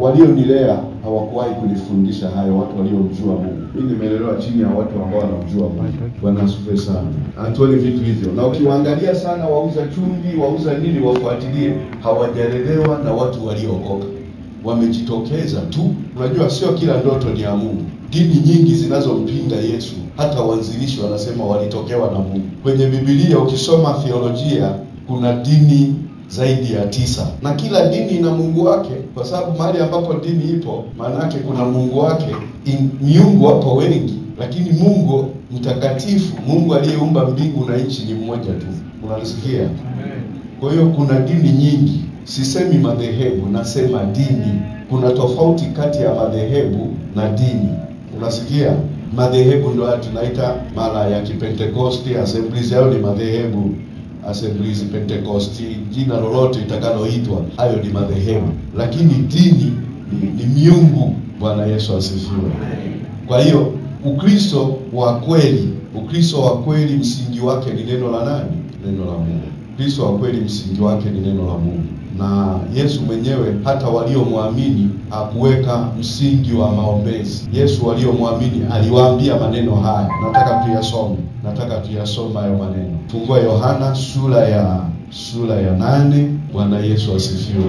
walionilea hawakuwahi kunifundisha hayo, watu waliomjua Mungu. Mimi nimelelewa chini ya watu ambao wanamjua Mungu. Bwana asifiwe sana. Hatuoni vitu hivyo, na ukiwaangalia sana, wauza chumvi, wauza nini, wafuatilie, hawajalelewa na watu waliookoka wamejitokeza tu. Unajua, sio kila ndoto ni ya Mungu. Dini nyingi zinazompinga Yesu, hata waanzilishi wanasema walitokewa na Mungu. Kwenye Biblia ukisoma theolojia, kuna dini zaidi ya tisa, na kila dini ina Mungu wake, kwa sababu mahali ambapo dini ipo, maana yake kuna Mungu wake. In, miungu hapo wengi, lakini Mungu mtakatifu, Mungu aliyeumba mbingu na nchi ni mmoja tu. Unalisikia? Kwa hiyo kuna dini nyingi. Sisemi madhehebu, nasema dini. Kuna tofauti kati ya madhehebu na dini. Unasikia? Madhehebu ndio haya tunaita mara ya Kipentekosti, assemblies yao ni madhehebu, assemblies Pentekosti, jina lolote itakaloitwa, hayo ni madhehebu. Lakini dini ni, ni miungu. Bwana Yesu asifiwe. Kwa hiyo Ukristo wa kweli, Ukristo wa kweli msingi wake ni neno la nani? Neno la Mungu. Kristo wa kweli msingi wake ni neno la Mungu, na Yesu mwenyewe hata waliomwamini hakuweka msingi wa maombezi. Yesu waliomwamini aliwaambia maneno haya, nataka tuyasome, nataka tuyasome hayo maneno. Fungua Yohana sura ya sura ya nane. Bwana Yesu asifiwe.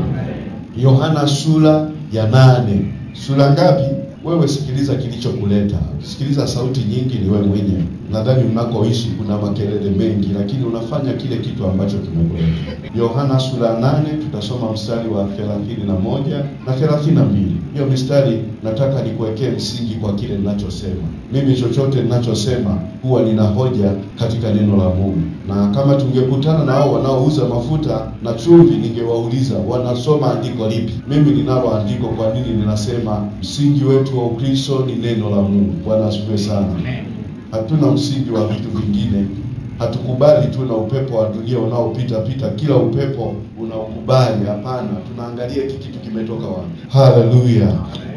Yohana sura ya nane. Sura ngapi? Wewe sikiliza kilichokuleta. Sikiliza sauti nyingi, ni wewe mwenyewe. Nadhani mnakoishi kuna makelele mengi, lakini unafanya kile kitu ambacho kimekuleta. Yohana sura nane, tutasoma mstari wa thelathini na moja na thelathini na mbili. Hiyo mistari nataka nikuwekee msingi kwa kile ninachosema. Mimi chochote ninachosema huwa nina hoja katika neno la Mungu, na kama tungekutana na hao wanaouza mafuta na chumvi, ningewauliza wanasoma andiko lipi? Mimi ninalo andiko. Kwa nini ninasema msingi wetu wa Ukristo ni neno la Mungu? Bwana asifiwe sana. Hatuna msingi wa vitu vingine. Hatukubali tu na upepo wa dunia unaopita pita, kila upepo unaokubali. Hapana, tunaangalia hiki kitu kimetoka wapi. Haleluya!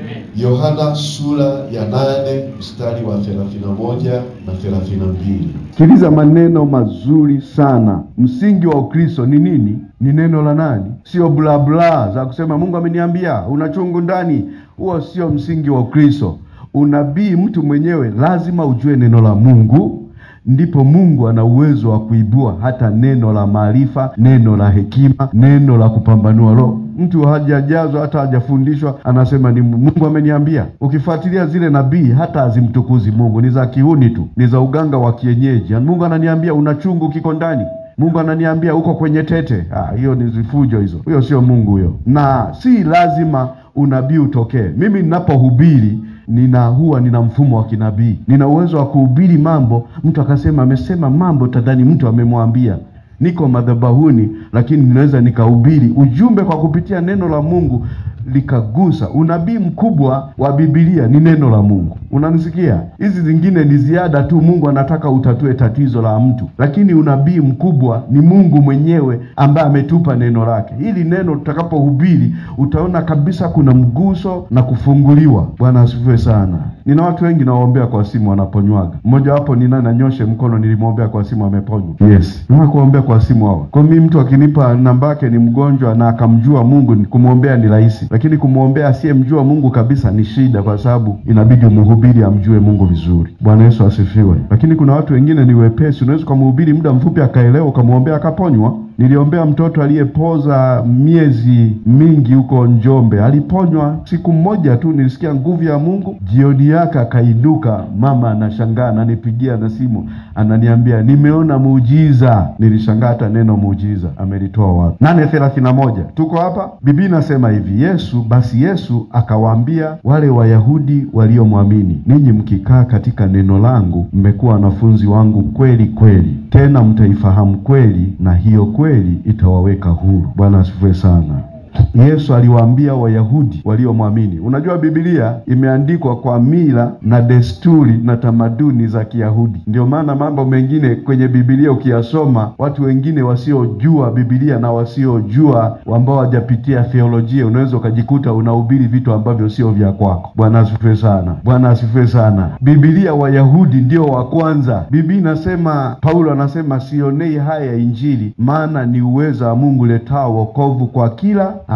Yohana sura ya nane mstari wa 31 na 32. Sikiliza maneno mazuri sana. Msingi wa Ukristo ni nini? Ni neno la nani? Sio bla bla za kusema Mungu ameniambia, una chungu ndani. Huo sio msingi wa Ukristo. Unabii, mtu mwenyewe lazima ujue neno la Mungu, ndipo Mungu ana uwezo wa kuibua hata neno la maarifa, neno la hekima, neno la kupambanua roho. Mtu hajajazwa hata hajafundishwa, anasema ni Mungu ameniambia. Ukifuatilia zile nabii, hata hazimtukuzi Mungu, ni za kihuni tu, ni za uganga wa kienyeji. Mungu ananiambia una chungu kiko ndani Mungu ananiambia uko kwenye tete. Ah, hiyo ni zifujo hizo, huyo sio Mungu huyo, na si lazima unabii utokee. Mimi ninapohubiri nina huwa nina mfumo wa kinabii, nina uwezo wa kuhubiri mambo, mtu akasema amesema mambo, tadhani mtu amemwambia. Niko madhabahuni, lakini ninaweza nikahubiri ujumbe kwa kupitia neno la Mungu likagusa. Unabii mkubwa wa Biblia ni neno la Mungu. Unanisikia? Hizi zingine ni ziada tu, Mungu anataka utatue tatizo la mtu, lakini unabii mkubwa ni Mungu mwenyewe ambaye ametupa neno lake. Hili neno tutakapohubiri, utaona kabisa kuna mguso na kufunguliwa. Bwana asifiwe sana. Nina watu wengi nawaombea kwa simu wanaponywaga. Mmoja wapo ni nani, anyoshe mkono, nilimwombea kwa simu ameponywa. Yes, na kuombea kwa simu hawa. Kwa mimi mtu akinipa namba yake ni mgonjwa na akamjua Mungu, kumwombea ni rahisi, lakini kumwombea asiyemjua Mungu kabisa ni shida, kwa sababu inabidi mhubiri amjue Mungu vizuri. Bwana Yesu asifiwe. Lakini kuna watu wengine ni wepesi, unaweza ukamhubiri muda mfupi akaelewa, ukamwombea akaponywa. Niliombea mtoto aliyepoza miezi mingi huko Njombe, aliponywa siku moja tu. Nilisikia nguvu ya Mungu, jioni yake akainuka. Mama anashangaa, ananipigia na simu, ananiambia nimeona muujiza. Nilishangaa hata neno muujiza amelitoa wapi? nane thelathini na moja tuko hapa. Biblia inasema hivi, Yesu basi Yesu akawaambia wale Wayahudi waliomwamini, ninyi mkikaa katika neno langu mmekuwa wanafunzi wangu kweli kweli, tena mtaifahamu kweli, na hiyo kweli itawaweka huru. Bwana asifiwe sana. Yesu aliwaambia Wayahudi waliomwamini. Unajua, Biblia imeandikwa kwa mila na desturi na tamaduni za Kiyahudi. Ndio maana mambo mengine kwenye Biblia ukiyasoma, watu wengine wasiojua Biblia na wasiojua ambao hawajapitia theolojia, unaweza ukajikuta unahubiri vitu ambavyo sio vya kwako. Bwana asifiwe sana. Bwana asifiwe sana. Biblia, Wayahudi ndio wa kwanza. Biblia inasema, Paulo anasema sionei haya Injili, maana ni uweza wa Mungu letao wokovu kwa kila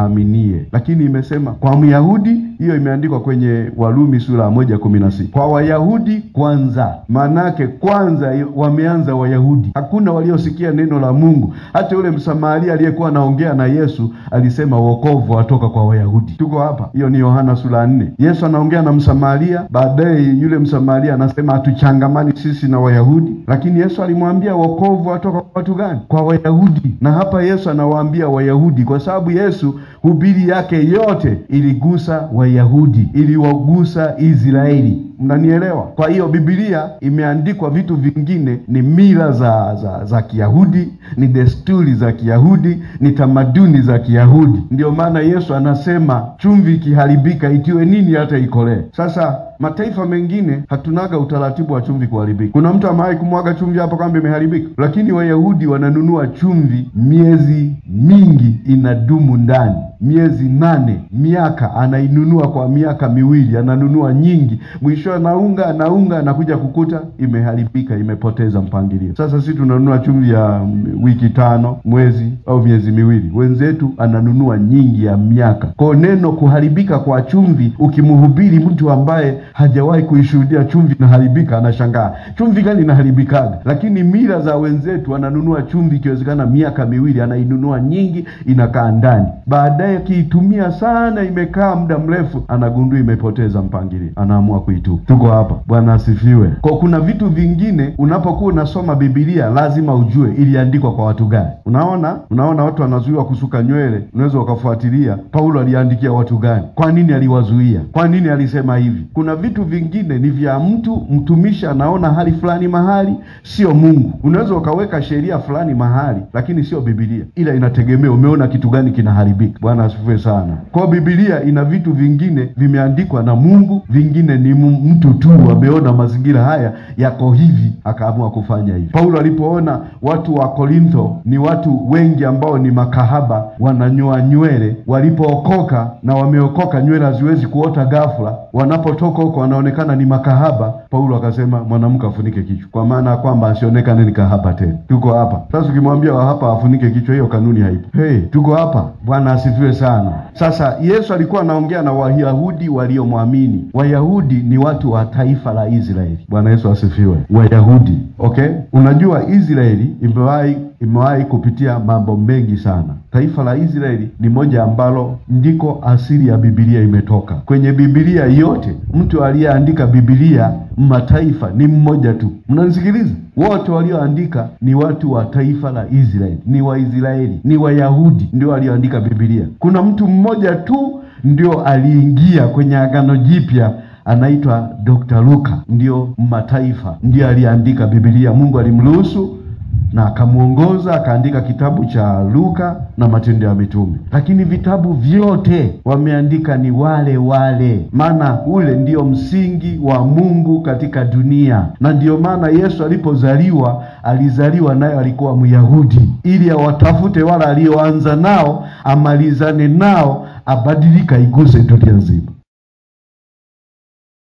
aaminie. Lakini imesema kwa Myahudi, hiyo imeandikwa kwenye Warumi sura ya moja kumi na sita kwa Wayahudi kwanza. Maanake kwanza wameanza Wayahudi, hakuna waliosikia neno la Mungu. Hata yule Msamaria aliyekuwa anaongea na Yesu alisema wokovu watoka kwa Wayahudi. Tuko hapa, hiyo ni Yohana sura ya nne. Yesu anaongea na Msamaria, baadaye yule Msamaria anasema hatuchangamani sisi na Wayahudi, lakini Yesu alimwambia wokovu watoka kwa watu gani? Kwa Wayahudi. Na hapa Yesu anawaambia Wayahudi kwa sababu Yesu hubiri yake yote iligusa Wayahudi, iliwagusa Israeli. Mnanielewa? Kwa hiyo Biblia imeandikwa vitu vingine, ni mila za za, za Kiyahudi, ni desturi za Kiyahudi, ni tamaduni za Kiyahudi. Ndiyo maana Yesu anasema chumvi ikiharibika itiwe nini hata ikolee. Sasa mataifa mengine hatunaga utaratibu wa chumvi kuharibika. Kuna mtu amewahi kumwaga chumvi hapa kwamba imeharibika? Lakini Wayahudi wananunua chumvi miezi mingi, inadumu ndani miezi nane, miaka, anainunua kwa miaka miwili, ananunua nyingi, mwisho anaunga anaunga, anakuja kukuta imeharibika, imepoteza mpangilio. Sasa sisi tunanunua chumvi ya wiki tano, mwezi au miezi miwili, wenzetu ananunua nyingi ya miaka. Kwa neno kuharibika kwa chumvi, ukimhubiri mtu ambaye hajawahi kuishuhudia chumvi inaharibika, anashangaa chumvi gani inaharibikaga? Lakini mila za wenzetu, ananunua chumvi ikiwezekana miaka miwili, anainunua nyingi, inakaa ndani, baadaye akiitumia sana, imekaa muda mrefu, anagundua imepoteza mpangilio, anaamua kuitupa. Tuko hapa, Bwana asifiwe. Kwa kuna vitu vingine unapokuwa unasoma Biblia lazima ujue iliandikwa kwa watu gani. Unaona, unaona watu wanazuiwa kusuka nywele, unaweza ukafuatilia Paulo aliandikia watu gani, kwa nini aliwazuia, kwa nini alisema hivi. Kuna vitu vingine ni vya mtu mtumishi, anaona hali fulani mahali, sio Mungu. Unaweza ukaweka sheria fulani mahali, lakini sio Biblia, ila inategemea umeona kitu gani kinaharibika. Bwana asifiwe sana. Kwa Biblia ina vitu vingine vimeandikwa na Mungu, vingine ni mtu tu ameona mazingira haya yako hivi akaamua kufanya hivi. Paulo alipoona watu wa Korintho ni watu wengi ambao ni makahaba, wananyoa nywele, walipookoka na wameokoka, nywele haziwezi kuota ghafla, wanapotoka huko wanaonekana ni makahaba. Paulo akasema mwanamke afunike kichwa, kwa maana ya kwamba asionekane ni kahaba tena. Tuko hapa sasa, ukimwambia hapa afunike kichwa, hiyo kanuni haipo. Hey, tuko hapa. Bwana asifiwe sana. Sasa Yesu alikuwa anaongea na Wayahudi waliomwamini. Wayahudi ni watu wa taifa la Israeli. Bwana Yesu asifiwe. Wayahudi, okay. Unajua Israeli imewahi imewahi kupitia mambo mengi sana. Taifa la Israeli ni moja ambalo ndiko asili ya Biblia imetoka. Kwenye Biblia yote mtu aliyeandika Biblia mataifa ni mmoja tu. Mnanisikiliza? Wote walioandika ni watu wa taifa la Israeli, ni Waisraeli, ni Wayahudi ndio walioandika Biblia. Kuna mtu mmoja tu ndio aliingia kwenye Agano Jipya anaitwa Dr. Luka, ndio mataifa, ndio aliandika Biblia. Mungu alimruhusu na akamwongoza akaandika kitabu cha Luka na Matendo ya Mitume, lakini vitabu vyote wameandika ni wale wale, maana ule ndio msingi wa Mungu katika dunia. Na ndiyo maana Yesu alipozaliwa alizaliwa naye alikuwa Myahudi, ili awatafute wale alioanza nao, amalizane nao, abadilika, iguse dunia nzima.